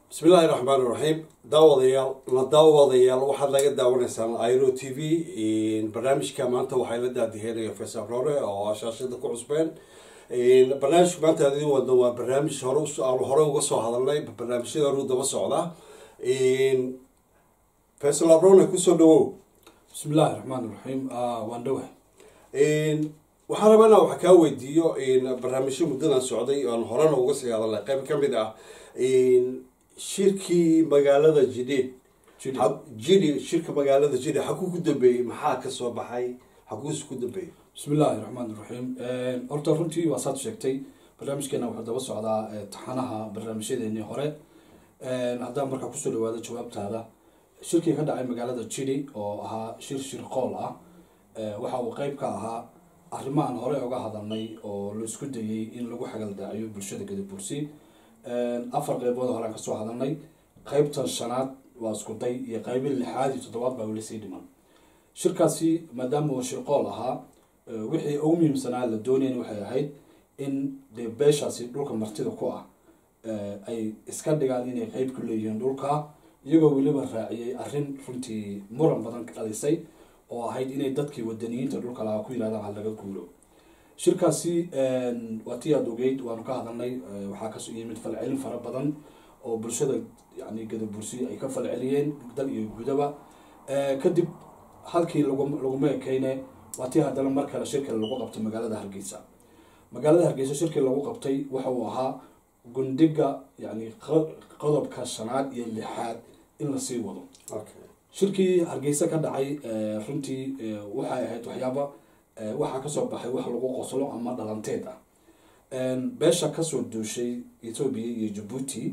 bismillaahi raxmaan iraxiim daawadayaal la daawadayaal waxaad laga daawanaysaan iro t v barnaamijka maanta waxay la daadiheynaya faysal roore oo shaashada ku cusbeen barnaamijka maanta aan idin wadno waa barnaamij hore aan hore uga soo hadalnay barnaamijyada horu daba socda faysal abrone kusoo dhawow bismillahi raxmaan iraxiim waan dhawahay waxaan rabaa inaan wax kaa weydiiyo barnaamijyo muddadan socday aan horena uga sii hadalnay qayb ka mid ah shirkii magaalada jidheed Jidheed. jidhi shirka magaalada jidhe xaguu ku dambeeyey maxaa kasoo baxay xaguusi ku dambeeyey bismillahi raxmaan iraxiim horta runtii waa saad sheegtay barnaamijkeena wuxuu daba socdaa eh, taxanaha barnaamijyadeenii hore haddaan markaa kusoo dhawaado jawaabtaada shirkii ka dhacay magaalada jidhi oo ahaa shir shir qool ah eh, waxa uu qeyb ka ahaa arrimo aan hore uga hadalnay oo la isku dayey in lagu xagaldaaciyo bulshada gadabursi afar qeybood horaan kasoo hadalnay qeybtan shanaad waa isku day iyo qeybi lixaad iyo toddobaad baa weli sii dhiman shirkaasi maadaama uu shirqool ahaa eh, wixii ugu muhiimsanaa la doonayna waxay ahayd in dee beeshaasi dhulka martida ku ah eh, ay iska dhigaan inay qeyb ku leeyihiin dhulka iyagoo weliba raaciyey arrin runtii muran badan ka dhalisay oo ahayd inay dadkii wadaniyiinta dhulka lahaa ku yidhahdaan ha laga guuro shirkaasi waa tii aad ogeyd waanu ka hadalnay eh, waxaa kasoo yimid falcelin fara badan oo bulshada yani gadabursi ay ka falceliyeen dal iyo gudaba Eh, kadib halkii lagu- laguma ekeyne waa tii haddana mar kale shirka lagu qabtay magaalada hargeysa magaalada hargeysa shirkii lagu qabtay waxa uu ahaa gundiga yani q- qodobka shanaad iyo lixaad in lasii wado okay shirkii hargeysa ka dhacay eh, runtii eh, waxay ahayd waxyaaba eh, waxaa kasoo baxay wax lagu qoslo ama dhalanteed ah En, beesha kasoo duushay ethoobia iyo jabuuti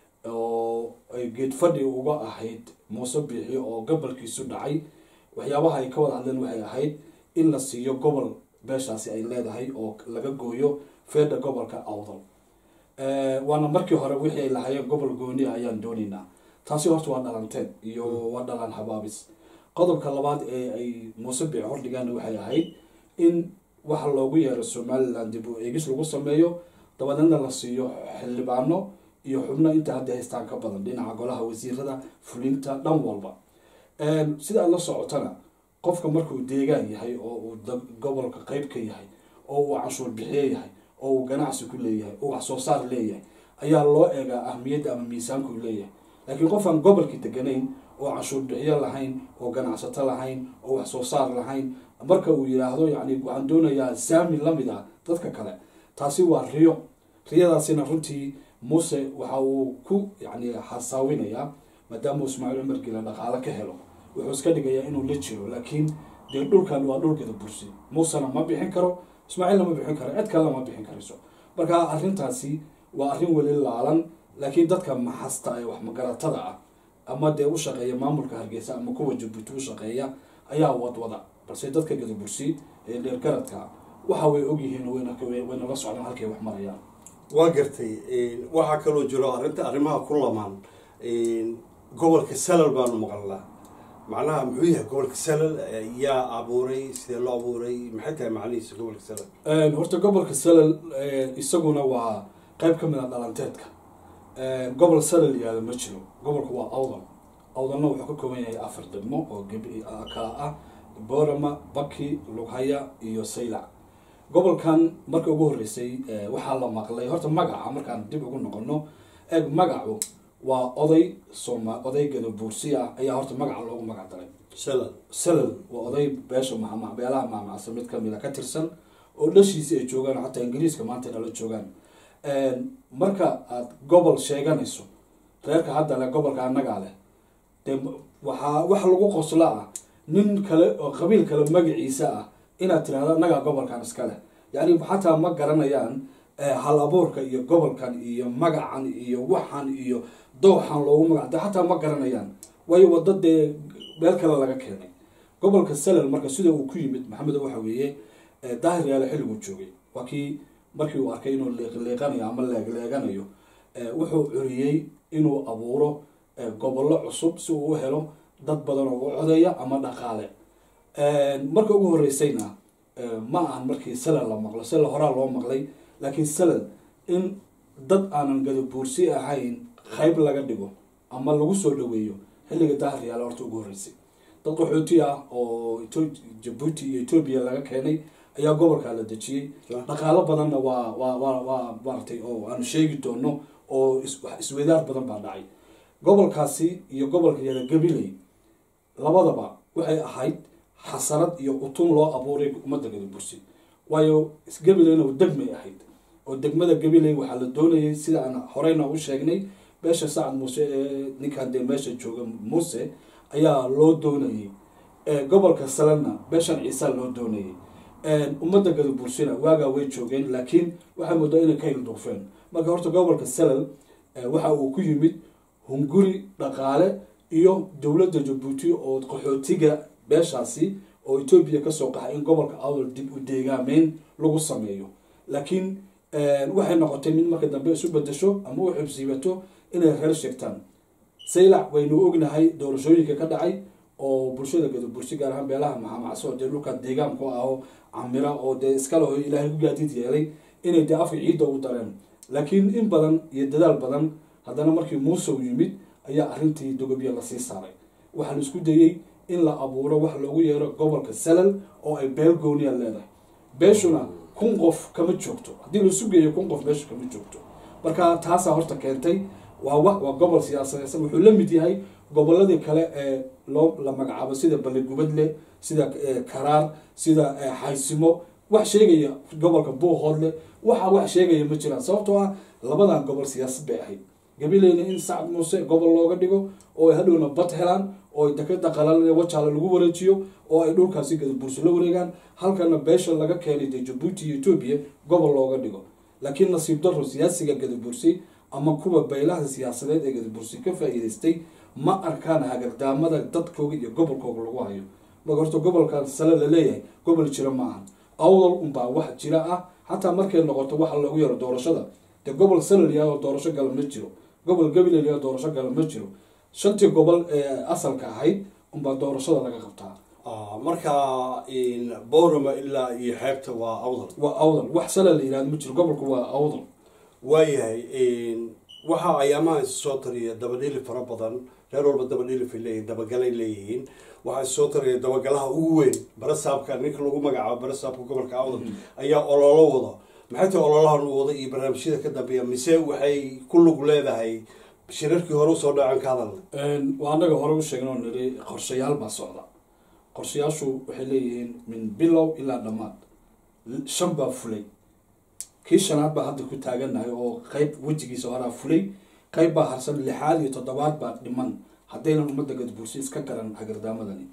oo ay geed fadhi uga ahayd muuse biixi oo gobolkiisu dhacay waxyaabaha ay ka wada hadleen waxay ahayd in la siiyo gobol beeshaasi ay leedahay oo laga gooyo feedha gobolka awdal Eh, waana markii hore wixii ay lahaayeen gobol gooni ah ayaan doonaynaa taasi horta waa dhalanteed iyo waa dhalan habaabis qodobka labaad ee ay muuse biixi hordhigaan waxay ahayd in waxa loogu yeero somaliland dib u eegis lagu sameeyo dabadeedna la siiyo xildhibaano iyo xubno inta hadda haystaan ka badan dhinaca golaha wasiirada fulinta dhan walba Een, sida aad la socotana qofka markuu deegaan yahay oo uu da- gobolka qeyb ka yahay oo uu canshuur bixiye yahay oo uu ganacsi ku leeyahay oo wax soo saar leeyahay ayaa loo eegaa ahmiyadda ama miisaanku leeyahay laakiin qof aan gobolkii deganayn oo canshuur bixiyo lahayn oo ganacsato lahayn oo wax soo saar lahayn marka uu yidhaahdo yani waxaan doonayaa saami lamid ah dadka kale taasi waa riyo riyadaasina runtii muuse waxa uu ku yani xasaawinayaa maadaama uu ismaaciil cumar gila dhaqaale ka helo wuxuu iska dhigayaa inuu la jiro laakiin dee dhulkan waa dhulkeeda bursi muusena ma bixin karo ismaaciilna ma bixin karo cid kalena ma bixin karayso marka arrintaasi waa arrin weli laalan laakiin dadka maxasta ee wax magaratada ah ama dee u shaqeeya maamulka hargeysa ama kuwa jabuuti u shaqeeya ayaa wadwada balse dadka gadabursi ee dheergaradka ah waxa way ogyihiin oo wayna wayna la socdaan halkay wax marayaan waa gartay waxaa kaloo jiro arrinta arrimaha ku lamaan gobolka salal baanu maqalnaa macnaha muxuu yahay gobolka salal yaa abuuray sidee loo abuuray maxay tahay macnihiisa gobolka salal Een, horta gobolka salal een, isaguna waa qeyb ka mid a dhalanteedka Een, gobol salal yaada ma jiro gobolka waa awdal awdalna wuxuu ka kooban yahay afar degmo oo gebi ah- kala ah boorama baki lughaya iyo saylac gobolkan marka ugu horreysay eh, waxaa la maqlay horta magaca markaan dib ugu noqono eeg magacu waa oday sooma oday gadabuursi ah ayaa horta magaca loogu magac daray salal salal waa oday beesha maama- beelaha maamacsa mid kamid a ka tirsan oo dhashiisi ay joogaan xataa ingiriiska maanta inala joogaan marka aad gobol sheeganayso reerka hadda leh gobolka annagaa leh dee m- waxaa wax lagu qosla ah nin kale oo qabiil kale magaciisa ah inaad tirahdo annagaa gobolkan iska leh yacni xataa ma garanayaan eh, hal abuurka iyo gobolkan iyo magacan iyo waxan iyo dooxan loogu magac da xataa ma garanayaan waayo wado dee meel kale laga keenay gobolka salal marka sida uu ku yimid maxamed waxa weeye eh, daahir yaale xilliguu joogay waa kii markii uu arkay inuu liiqliiqanayo ama leegleeganayo eh, wuxuu curiyey inuu abuuro eh, gobollo cusub si uu u helo dad badan oo u codeeya ama dhaqaale marka ugu horeysayna eh, ma ahan markii salal la maqlo salal horaa loo maqlay laakiin salal in dad aanan gadabuursi ahayn qayb laga dhigo ama lagu soo dhaweeyo xilliga daahriyaala horta ugu horreysay dad qaxooti ah oo Etho- jabuuti iyo etoobiya laga keenay ayaa gobolkaa la dejiyey dhaqaalo badanna waa waa waa waa maaragtay oo aanu sheegi doono oo is- wax isweydaar badan baa dhacay gobolkaasi iyo gobolka yada gabiley labadaba waxay ahayd xasarad iyo utun loo abuuray ummadda gadabursi waayo gabileyna degmay ahayd oo degmada gabiley waxaa la doonayay sida aan horeyna u sheegnay beesha sacad muuse ee ninkan dee meesha jooga muuse ayaa loo doonayay ee gobolka salena beeshan ciisa loo doonayay ummadda gadabursina waagaa way joogeen laakiin waxaa moodaa inay ka hilduufeen marka horta gobolka salal eh, waxa uu ku yimid hunguri dhaqaale iyo dowladda jabuuti oo qaxootiga beeshaasi oo etoobiya kasoo qaxay in gobolka awdal dib u deegaameyn lagu sameeyo laakiin eh, waxay noqotay mid marka dambe isu bedesho ama u xibsiibato inay reer sheegtaan saylac waynu ognahay doorashooyinka ka dhacay oo bulshada gadabursi gaar ahaan beelaha maxamacso dee dhulka deegaanku ah oo camira oo dee iskaleho ilaahay ku gaadiid yeelay inay dee afka ciidda u dareen laakiin in badan iyo dadaal badan haddana markii muuse u yimid ayaa arrintii dogobya lasii saaray waxaa la isku dayey in la abuuro wax loogu yeero gobolka salal oo ay beel gooniya leedahay beeshuna kun qof kama joogto haddii laisu geeyo kun qof beesha kama joogto marka taasaa horta keentay waa wa waa gobol siyaasadeedsan wuxuu la mid yahay goboladii kale ee loo la magacaabo sida baligubadle sida eh, karaar sida eh, xaysimo wax sheegaya gobolka buuhoodle waxa wax sheegaya ma jiraan sababtoo ah labadan gobol siyaasad bay ahayd gabileyna in sacad muuse gobol looga dhigo oo ay hadhowna bad helaan oo ay dekada qalal wajaale lagu wareejiyo oo ay dhulkaasi gadaburso la wareegaan halkana beesha laga keenay dee jabuuti iyo etoobiya gobol looga dhigo laakiin nasiib daro siyaasiga gadabursi ama kuwa baylaha siyaasadeed ee gadabursi ka faa'iidaystay ma arkaan hagardaamada dadkooga iyo gobolkooga lagu hayo marka horta gobolkan sale la leeyahay gobol jira ma ahan awdal unbaa wax jira ah xataa markay noqoto waxa loogu yaro doorashada dee gobol salaliya oo doorasho gala ma jiro gobol gabiley oo doorasho gala ma jiro shantii gobol ee asalka ahayd unbaa doorashada laga qabtaa Ah, marka boorama ilaa iyo xeebta waa awdal waa awdal wax sala la yihahdo ma jiro gobolku waa awdal waayahay waxa ayaamaha is soo tariya dabadhili fara badan reer walba dabadhilifay leeyihin dabagalay leeyihiin waxaa is soo tariya dabagalaha ugu weyn barasaabka ninka lagu magacaabo barasaabka gobolka awdal ayaa ololo wada maxay tahay ololahan uu wada iyo barnaamijyada ka dambeeya mise waxay ku lug leedahay shirarkii hore usoo dhacan ka hadalna waa annaga hore u sheegna oo niri qorshayaal baa socda qorshayaashu waxay leeyihiin min bilow ilaa dhammaad shan baa fulay kii shanaad baa hadda ku taagannahay oo qeyb wejigiisa horaa fulay qeyb baa harsan lixaad iyo toddobaad baa dhiman haddaynan ummadda gadbuursi iska garan hagardaamadani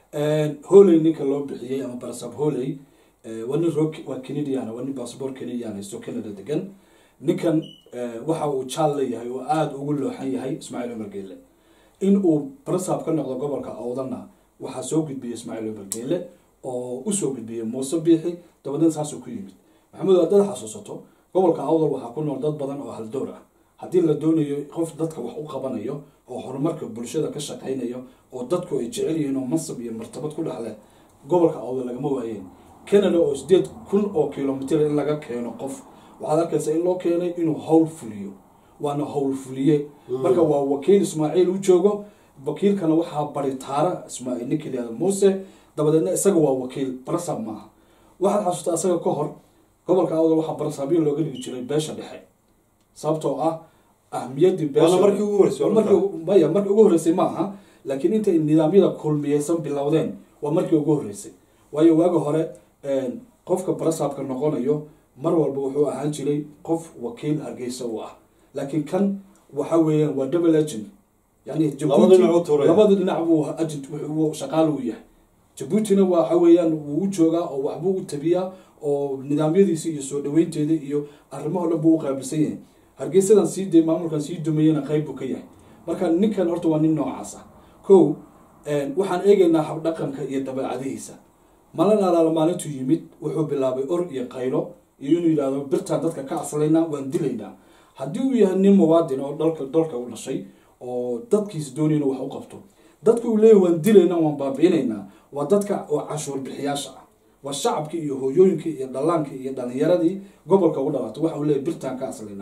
holey ninka loo bixiyey ama barasab holey waa nin roo waa canadian waa nin bassabor canadian haysto canada degan ninkan waxa uu jaal leeyahay oo aada ugu looxan yahay ismaaciil cumar geelle in uu barasab ka noqdo gobolka awdana waxaa soo gudbiyey ismaaciil cumar geelle oo usoo gudbiyey muuse biixi dabadeed saasuu ku yimid maxamed haddaad xasuusato gobolka awdal waxaa ku nool dad badan oo haldoor ah haddii la doonayo qof dadka wax u qabanayo oo horumarka bulshada ka shaqaynayo oo dadku ay jecel yihiin oo mansab iyo martabad ku dhexle gobolka awdal lagama waayeen canada oo sideed kun oo kilomitr in laga keeno qof waxaad arkaysaa in loo keenay inuu howl fuliyo waana howl fuliye marka waa wakiil ismaaciil u joogo wakiilkana waxaa baritaara ismaaciil ninka layihahdo muuse dabadeedna isaga waa wakiil barasab maaha waxaad xasuustaa isaga ka hor gobolka awdal waxaa barasabyo looga dhigi jiray beesha dhexe sababtoo ah ahmiyadii Waana markii ugu horeysay, Waa markii- maya markii ugu horeysay ma aha laakiin intay nidaamyada kulmiyeysan bilowdeen waa markii ugu horeysay waayo waaga hore qofka barasabka noqonayo mar walba wuxuu ahaan jiray qof wakiil hargeysa u ah laakiin kan waxa weeyaan waa double agent yani Labada dhinac u tuuraya. labada dhinac buu agent wuxuu shaqaal u yahay jabuutina waxa weeyaan wuu u joogaa oo waxbuu u tabiyaa oo nidaamyadiisa iyo soo dhaweynteeda iyo arrimaho dhan buu u qaabilsan yahay hargeysadan sii de maamulkan sii dumayana qayb buu ka yahay marka ninkan horta waa nin noocaas ah ko waxaan eegaynaa habdhaqanka iyo dabeecadihiisa malin alaala maalintuu yimid wuxuu bilaabay or iyo qaylo iyo inuu yidhahdo birtaan dadka ka aslaynaa waan dilaynaa haddii uu yahay nin muwaadin oo dalka dalka u dhashay oo dadkiisa doonayna wax u qabto dadka uu leeyahy waan dilaynaa waan baabi'inaynaa waa dadka oo cashuur bixiyaasha ah waa shacabkii iyo hooyooyinkii iyo dhallaankii iyo dhalinyaradii gobolka ugu dhalatay waxa uu leeyahy birtaan ka aslaynaa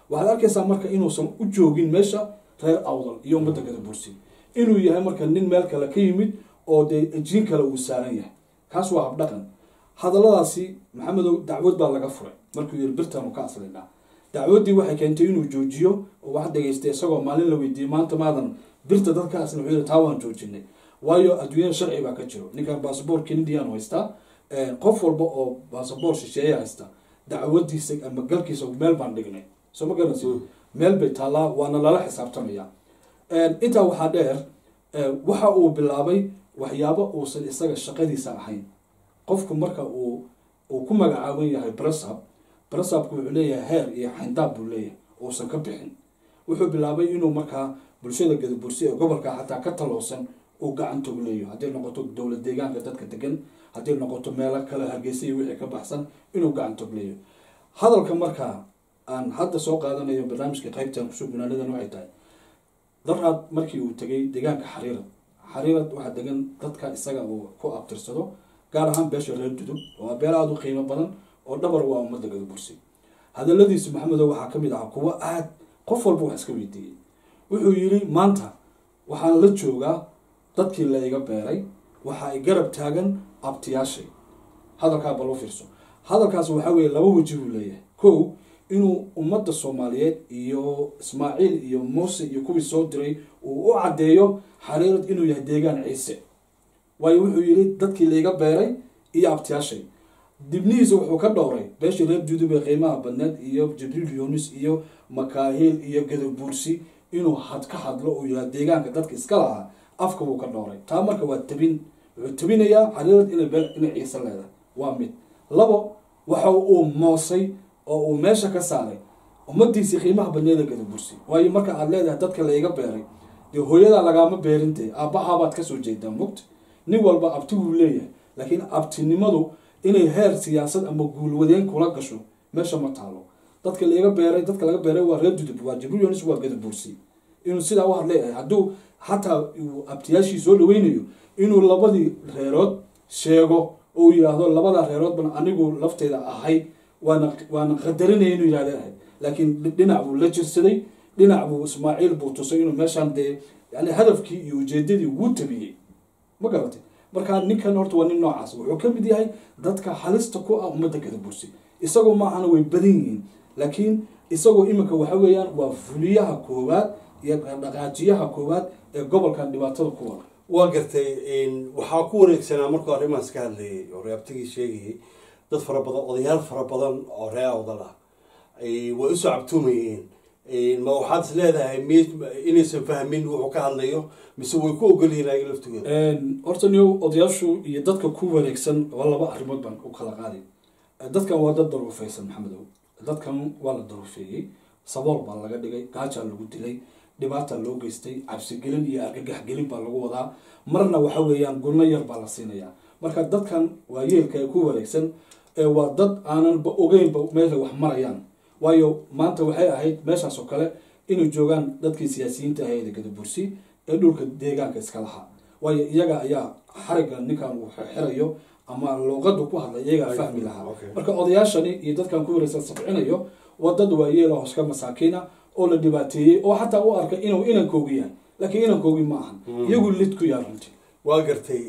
waxaad arkaysaa marka inuusan u joogin meesha reer awdal iyo ummadda gadabursi inuu yahay marka nin meel kale ka yimid oo dee jiin kale uu saaran yahay kaas waa habdhaqan hadalladaasi maxamedow dacwad baa laga furay markuu yiri birtaanu ka aslinaa dacwaddii waxay keentay inuu joojiyo oo wax dhegaystay isagoo maalin la weydiiyey maanta maadan birta dadka aslin wuxuu yiri taa waan joojinay waayo adduunyada sharci baa ka jiro ninkan basaboorka indian haystaa qof walba oo basaboor shisheeye haysta dacwadiisa ama galkiisa meel baan dhignay soo ma garanaysa meel bay taallaa waana lala xisaabtamaya intaa waxaa dheer waxa uu bilaabay waxyaabo uusan isaga shaqadiisa ahayn qofku marka uu uu ku magacaaban yahay brasab brasabku wuxuu leeyahay heer iyo xayndaab buu leeyahay uusan ka bixin wuxuu bilaabay inuu markaa bulshada gadabursi ee gobolka xataa ka taloosan uu gacantoog leeyahay hadday noqoto dowlad deegaanka dadka degan hadday noqoto meelo kale hargeysa iyo wixii ka baxsan inuu gacantoog leeyahay hadalka markaa aan hadda soo qaadanayo barnaamijka qaybtan kusoo gunaanadan waxay tahay daraad markii uu tegay deegaanka xariirad xariirad waxaa degan dadka isaga uu ku abtirsado gaar ahaan beesha reer dudub oo beel aada u qiimo badan oo dhabar waa ummadda gadabursi hadaladiisu maxamedo waxaa kamid ahaa kuwo aad qof walba wax iska weydiiyey wuxuu yiri maanta waxaan la joogaa dadkii la iga beeray waxa ay garab taagan abtiyaashay hadalkaa baloo fiirso hadalkaas waxaa weeye laba weji buu leeyahay kow inuu ummadda soomaaliyeed iyo ismaaciil iyo muuse iyo kuwii soo diray uu u caddeeyo xariirad inuu yahay deegaan ciise waayo wuxuu yidhi dadkii laiga beeray iyo abtiyaashay dibnihiisa wuxuu ka dhowray beeshii reer dudub ee qiimaha badneed iyo jibriil yunis iyo makaahiil iyo gadabuursi inuu had ka hadlo uu yahay deegaanka dadka iska lahaa afka buu ka dhowray taa marka waa tabin wuxuu tabinayaa xariirad inay beel inay ciise leedahay waa mid labo waxa uu moosay oo uu meesha ka saaray ummadiisii qiimaha badneeda gadabursi waayo marka aad leedahay dadka laiga beeray dee hooyadaa lagaama beerintee aabbahabaad kasoo jeedaa mogta nin walba abti wuu leeyahay laakiin abtinimadu inay heer siyaasad ama guulwadeen kula gasho meesha ma taalo dadka laiga beeray dadka laga beeray waa reer dudub waa jibriil yonis waa gadabursi inuu sidaa u hadleeyahay hadduu xataa uu abtiyaashii soo dhaweynayo inuu labadii reerood sheego oo yidhaahdo labada reeroodban anigu lafteeda ahay waana waana qadarinaya inuu yihahda ahay laakiin dhinac buu la jirsaday dhinac buu ismaaciil buu tusay inuu meeshaan dee yani hadafkii iyo ujeedadii wuu tabiyey ma garatay markaa ninkan horta waa nin noocaas wuxuu ka mid yahay dadka halista ku ah ummadda gadabursi isagoo maahana way badan yihiin laakiin isagoo iminka waxa weeyaan waa fuliyaha koowaad iyo dhaqaajiyaha koowaad ee gobolkan dhibaatada ku wada waa gartay waxaa ku wareegsanaa markuu arrimahaas ka hadlayay oo reabtigii sheegayay dad fara badan odayaal fara badan oo ree awdal ah way usoo cabtuumayeen ma waxaad is leedahay m inaysan fahmin wuxuu ka hadlayo mise way ku ogolyihiin ayaga laftooda horta niyo odayaashu iyo dadka ku wareegsan waa laba arrimood baan u kala qaaday dadkan waa dad daruufeysan maxamedow dadkan waa la daruufeeyey sabool baa laga dhigay gaajaa lagu dilay dhibaata loo geystay cabsigelin iyo argagaxgelin baa lagu wadaa marna waxa weeyaan gulno yar baa la siinayaa marka dadkan waa yeelka ee ku wareegsan waa dad aananba ogeynba meesha wax marayaan waayo maanta waxay ahayd meeshaas oo kale inay joogaan dadkii siyaasiyiinta ahayd gadabursi ee dhulka deegaanka iska lahaa waayo iyaga ayaa xariga ninkan uu xirayo ama luuqadu ku hadlay iyagaa fahmi lahaa marka odayaashani iyo dadkan ku wareegsan sabcinayo waa dad waayeel hoska masaakiina oo la dhibaateeyey oo xataa u arkay inuu inankoogi yahay laakiin inankoogi ma ahan iyagu lid ku yaha runtii waa gartay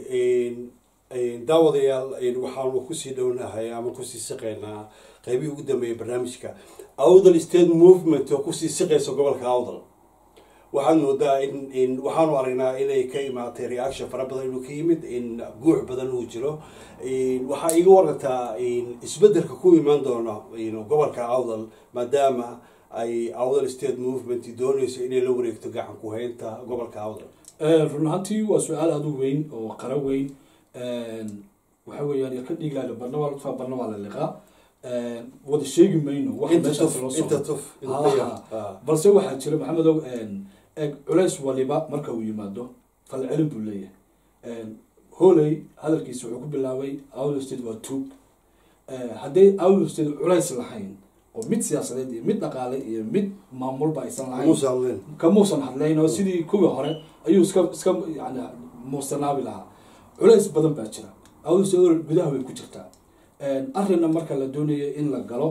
daawadayaal waxaanu kusii dhownahay ama kusii siqaynaa qeybihii ugu dambeeyay barnaamijka awdal state movement oo kusii siqaysa gobolka awdal waxaad moodaa in waxaanu aragnaa inay ka imaatay reaction fara badan inuu ka yimid in guux badan uu jiro waxaa iga warantaa isbedelka ku imaan doona gobolka awdal maadaama ay awdal state movement doonayso inay la wareegto gacan ku haynta gobolka awdal run ahaantii waa su-aal aada u weyn oo qara weyn waxa weeyaan ilka dhiigaale barna waa lutfaa barna waa la liqaa wada sheegi mayno wax meeshaas loo socdo balse waxaa jira maxamedow eeg culays waliba marka uu yimaado falcelin buu leeyahay holey hadalkiisa wuxuu ku bilaabay awdal state waa tuug hadday awdal state culays lahayn oo mid siyaasadeed iyo mid dhaqaale iyo mid maamulba aysan lahayn kamuusan hadlayn oo sidii kuwii hore ayuu iska iska yani muusanaabi lahaa culays badan baa jira awdal state gudaha way ku jirtaa arrinna marka la doonayo in la galo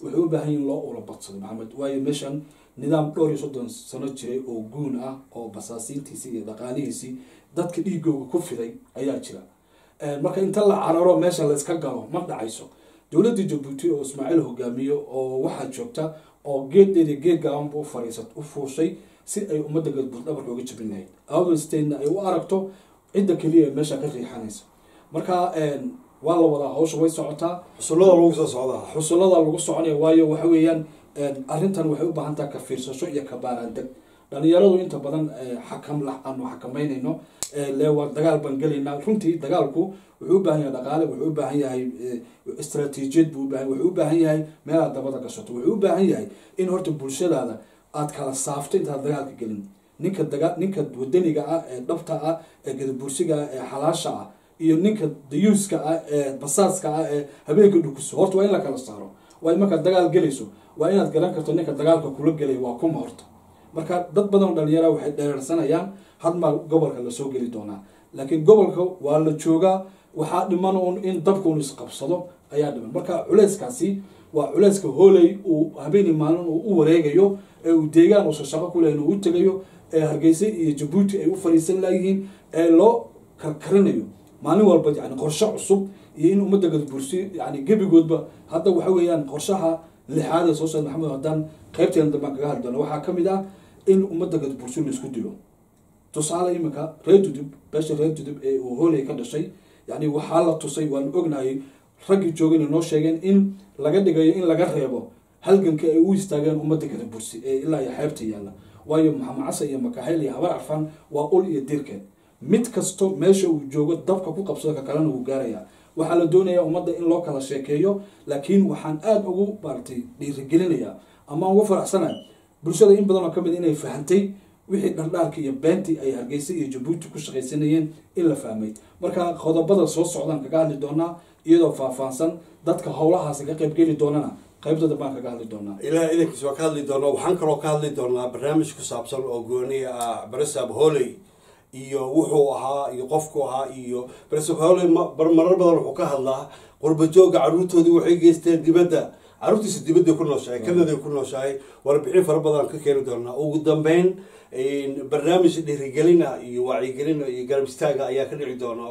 waxay u baahan yihin loo ula badsado maxamed waayo meeshan nidaam dhowr iyo soddon sano jiray oo guun ah oo basaasiintiisii iyo dhaqaalihiisii dadka dhiigooga ku fiday ayaa jira marka inta la cararo meesha layska galo ma dhacayso dowladda jabuuti oo ismaaciil hogaamiyo oo waxaa joogta oo geeddeeda geed gaabanba u fariisat u fuushay si ay ummadda galbuud dhabarka uga jabin lahayd awdal statena ay u aragto cidda keliya ee meesha ka riixanaysa marka waa la wadaa hawsha way socotaa xusullada lagu soo socdaa xusullada lagu soconaya waayo waxa weeyaan arrintan waxay u baahan taha ka fiirsasho iyo ka baaraandeg dhalinyaradu inta badan xakam la aanu xakameynayno le waa dagaal baan gelaynaa runtii dagaalku wuxuu u baahan yahay dhaqaale wuxuu u baahan yahay istraatiijiyad buu ubahan wuxuu u baahan yahay meelaad dabada gashato wuxuu u baahan yahay in horta bulshadaada aad kala saafto intaad dagaalka gelin ninka daga ninka wadaniga ah ee dhabta ah ee gadabursiga ah ee xalaasha ah iyo ninka dayuuska ah ee basaaska ah ee habeenka dhukuso horta waa in la kala saaro waa in markaad dagaal gelayso waa inaad garan karto ninka dagaalka kula gelaya waa kuma horta marka dad badan oo dhalinyara waxay dhereersanayaan hadmaa gobolka lasoo geli doonaa laakiin gobolka waa la joogaa waxaa dhiman un in dabkuun isqabsado ayaa dhiman marka culeyskaasi waa culeyska hooley uu habeeni maalin uu u wareegayo ee uu deegaan uusa shaqo ku lehin uu u tegayo ee hargeysa iyo jabuuti ay u fadhiisan layihiin ee loo karkarinayo maalin walba yani qorshe cusub iyo in ummadda gadbursi yani gebigoodba hadda waxa weeyaan qorshaha lixaad ee soo socda maxamed haddaan qaybteena dambaan kaga hadli doona waxaa ka mid ah in ummadda gadbursi laisku dilo tusaale iminka reer dudub beesha reer dudub ee uu hooley ka dhashay yani waxaa la tusay waanu ognahay raggii joogana noo sheegeen in laga dhigayo in laga reebo halganka ay u istaageen ummadda gadabursi ee ilaa iyo xeebta yaalla waayo maxamed casa iyo makaxayl iyo habar carfan waa ul iyo dirkeed mid kasto meesha uu joogo dabka ku qabsado ka kalena wuu gaarayaa waxaa la doonayaa ummadda in loo kala sheekeeyo laakiin waxaan aada ugu maaratay dhiirigelinayaa ama ugu faraxsanay bulshada in badan oo kamid inay fahantay wixii dhardhaarka iyo beentii ay hargeysa iyo jabuuti ku shaqaysanayeen in la fahmay marka qodobada soo socdaan kaga hadli doonaa iyadoo faahfaahsan dadka howlahaasi ka qaybgeli doonana qaybtooda baan kaga hadli doonaa ilaah idankiis waa ka hadli doonaa waxaan kaloo ka hadli doonaa barnaamij ku saabsan oo gooniya ah baresab hooley iyo wuxuu ahaa iyo qofku ahaa iyo baresab hooley marar badan wuxuu ka hadlaa qurbajooga caruurtoodii waxay geysteen dibadda caruurtiisa dibadday ku nooshahay kanaday ku nooshahay warbixin fara badan ka keeni doonaa ugu dambeyn barnaamij dhiirigelina iyo wacyigelina iyo garab istaaga ayaa ka dhici doona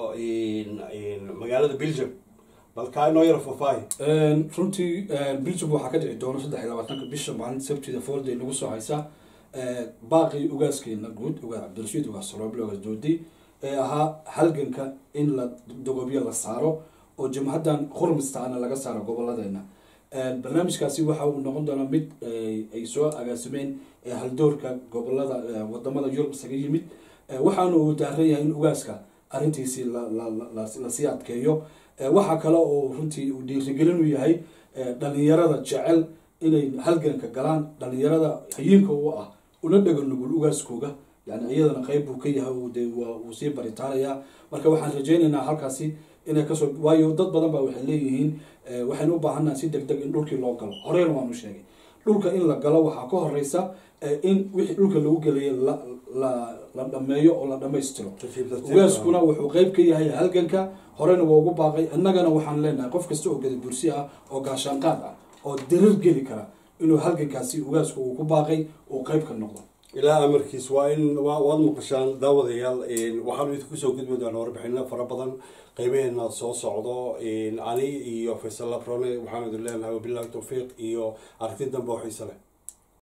magaalada belgium balkaa inoo yar faafaahi runtii belgium waxaa ka dhici doona saddex iyo labaatanka bisha maalinta sabtida foorday nagu soo haysa baaqii ugaaskeena guud ugaas cabdirashiid ugaas salooble ugaas doodi ee ahaa halganka in la dogobyo la saaro oo jamhaddan khurmistaana laga saaro goboladeena barnaamijkaasi waxa uu noqon doonaa mid ay soo agaasimeen haldoorka gobolada wadamada yurub isaga yimid waxaana uu daaran yahay in ugaaska arrintiisii lasii adkeeyo waxaa kale oo runtii uu dhiirigelin u yahay dhalinyarada jecel inay halganka galaan dhalinyarada hayiinka u ah una dhega nugul ugaaskooga yani iyadana qeyb buu ka yahay de wuu sii baritaanayaa marka waxaan rajeynaynaa halkaasi inay kasoo waayo dad badan baa waxay leeyihiin waxaynu u baahannaha si deg deg in dhulkii loo galo horeyna waanu sheegay dhulka in la galo waxaa ka horeysa in wixii dhulka lagu gelaya la la dhameeyo oo la dhamaystiro ugaaskuna wuxuu qeyb ka yahay halganka horeyna waa ugu baaqay innagana waxaan leenahay qof kasta oo gadabursi ah oo gaashaanqaad ah oo dirir geli kara inuu halgankaasi ugaasku uu ku baaqay uu qeyb ka noqdo ilaa amarkiis waa in waad maqashaan daawadayaal waxaanu idinku soo gudbi doonaa warbixino fara badan qeybaheena soo socdo ani iyo faysal labrone waxaanu idin leenahay wabilahi tawfiiq iyo aragti dambe oo xiise leh